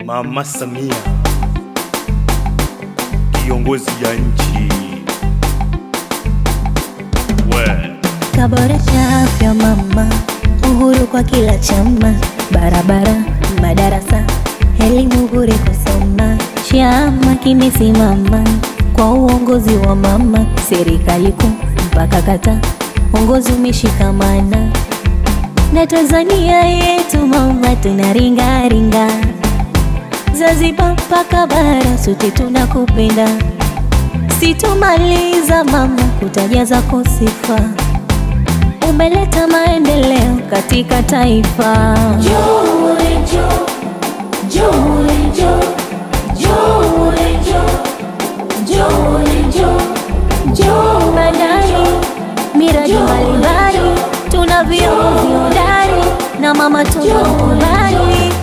Mama Samia, kiongozi ya nchi. We Kaboresha afya mama, uhuru kwa kila chama, barabara, madarasa, elimu bure kusoma. Chama kimesimama kwa uongozi wa mama, serikali kuu mpaka kata, uongozi umeshikamana na Tanzania yetu mama, tunaringaringa Zanzibar mpaka bara, sote tunakupenda, sitomaliza mama kutaja zako sifa umeleta maendeleo katika taifa. Bandari, miradi mbalimbali, tuna viongozi hodari na mama tunakubali.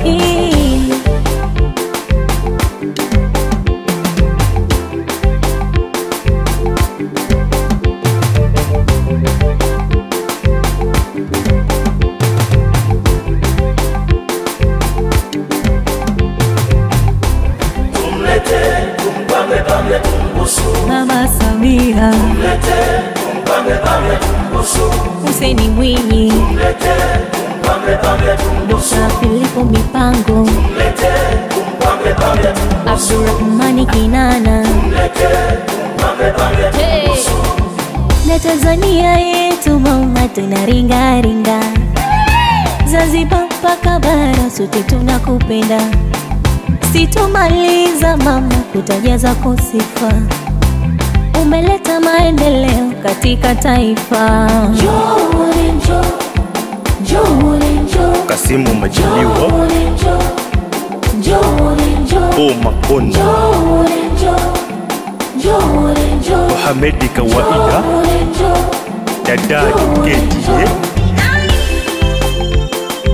Tumlete, tumpange pange tumbusu. Mama Samia, Tumlete, tumpange pange tumbusu. Hussein Mwinyi, Tumlete, tumpange pange tumbusu. na Filipo Mipango, Tumlete, tumpange pange tumbusu. Abdurahmani Kinana Tumlete, tumpange pange tumbusu. na Tanzania yetu mama, tunaringaringa Zanzibar mpaka bara, sote tunakupenda, sitomaliza mama kutaja zako sifa, umeleta maendeleo katika taifa. Kasimu Majaliwa, Paul Makonda, Mohamedi Kawaida, Dada Keti,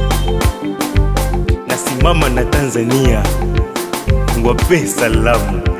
nasimama na Tanzania, wape salamu